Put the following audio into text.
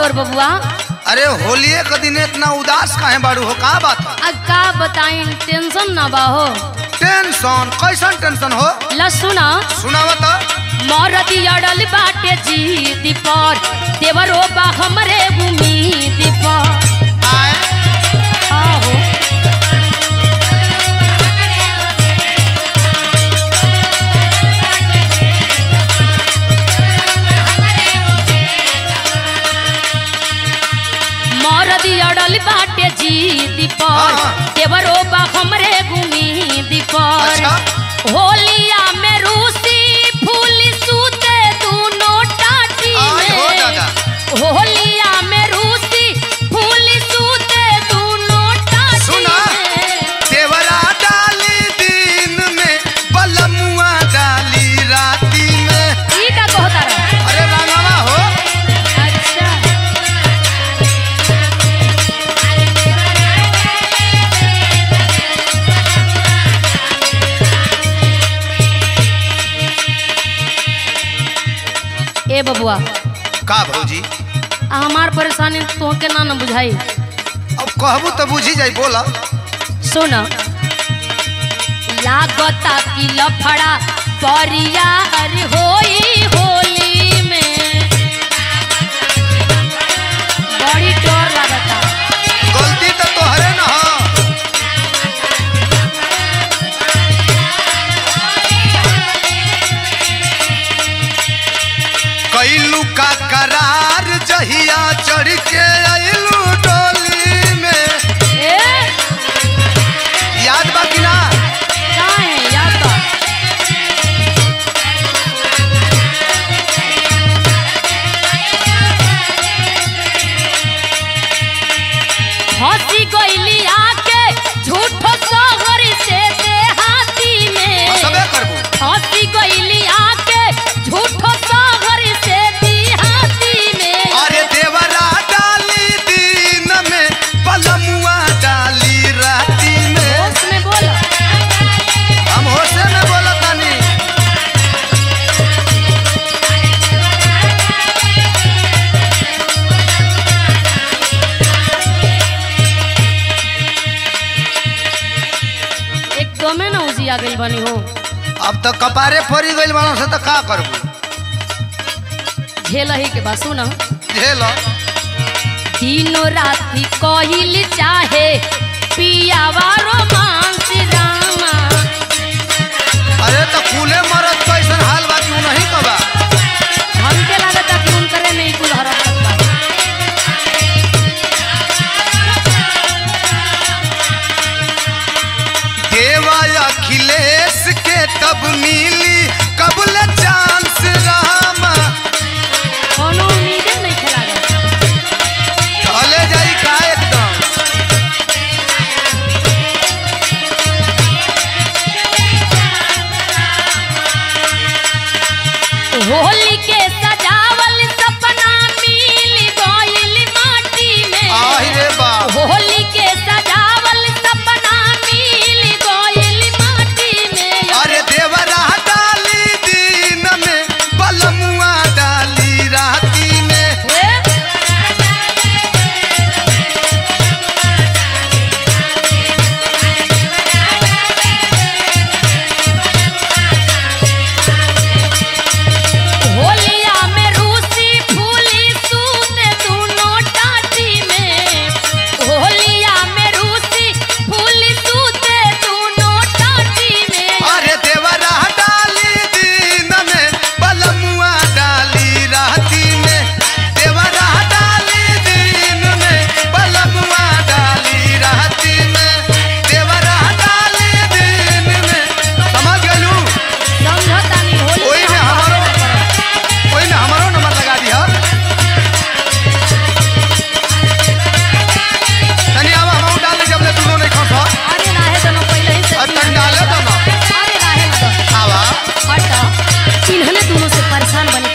देवर बबुआ अरे होलिये के दिन इतना उदास काहे बाड़ू हो का बात है आ का बताई टेंशन ना बा हो टेंशन कैसन टेंशन हो ला सुना सुनावा तो मरदी अड़ल बाटे जीद पर देवरो बा हमरे उम्मीद पर आए आहो मरदी अड़ल बाटे जीद पर हाँ। देवरो बा हमरे उम्मीद पर अच्छा। होलिया में रूसी फूल सूते दोनों टाटी आय हो में दादा। होलिया में रूसी फूल सूते दोनों टाटी सुना। में देवरा डाली दिन में बलमुआ डाली राती में ई का कहता रहा अरे रांगवा हो अच्छा ए बबुआ का भौजी आ हमार परेशानी तोहके ना न बुझाई अब कहबू तो बुझी जाई बोला सुन लागता कि लफड़ा परिया अरे होई होली में बड़ी डर लागता गलती तो तोहरे न हो कैलू का करार जहिया चढ़ के अइलू डोली में ए याद बा कि ना का है याद बा हंसी गईली आके झूठो सोहर से देहाती में सबे करबू हंसी गईली आके झूठो सोहर से देहाती में अरे देवरा डाली दिन में पलमुआ डाली राती में होश में बोल हम होशे में बोलत तानी एकदमे ना उजिया गई बनी हो अब तो कपारे फरी गइल बाड़ों से तो का करबू झेल ही के बा सुन झेल दिनो राती कहिल चाहे पियावा रोमांस रामा अरे तो फूले मरद कैसन हाल बा क्यों नहीं कबा हमके लागता कि उनकरे में ही कुल हरकत बा देवा अखिलेश के तब मिली कबल चांस रामा कोनो उम्मीदे नहीं खेला चले जाई का एकदम होली के सजावल सपना मिल गइल माटी में आहि रे बाप होली के सजावल सपना मिल गइल माटी में अरे देवरा डाली दिन में बलमुआ डाली राती में हे? होलिया में रूसी फूली सूते दोनों टाटी में होलिया में रूसी फूली सूते दोनों टाटी में अरे देवरा डाली दिन में बलमुआ डाली राती में देवरा डाली दिन में बलमुआ डाली राती में देवरा डाली दिन में समझ गलू समझता नहीं होली ओई में हमारो ओई में हमारो नंबर लगा दिया तनी आवा हम डाल जब ले दोनों नहीं खस अरे नाहे दोनों पहले ही से और तनी डाले तो ना अरे नाहे तो आवा हट इन्होंने दोनों से परेशान बने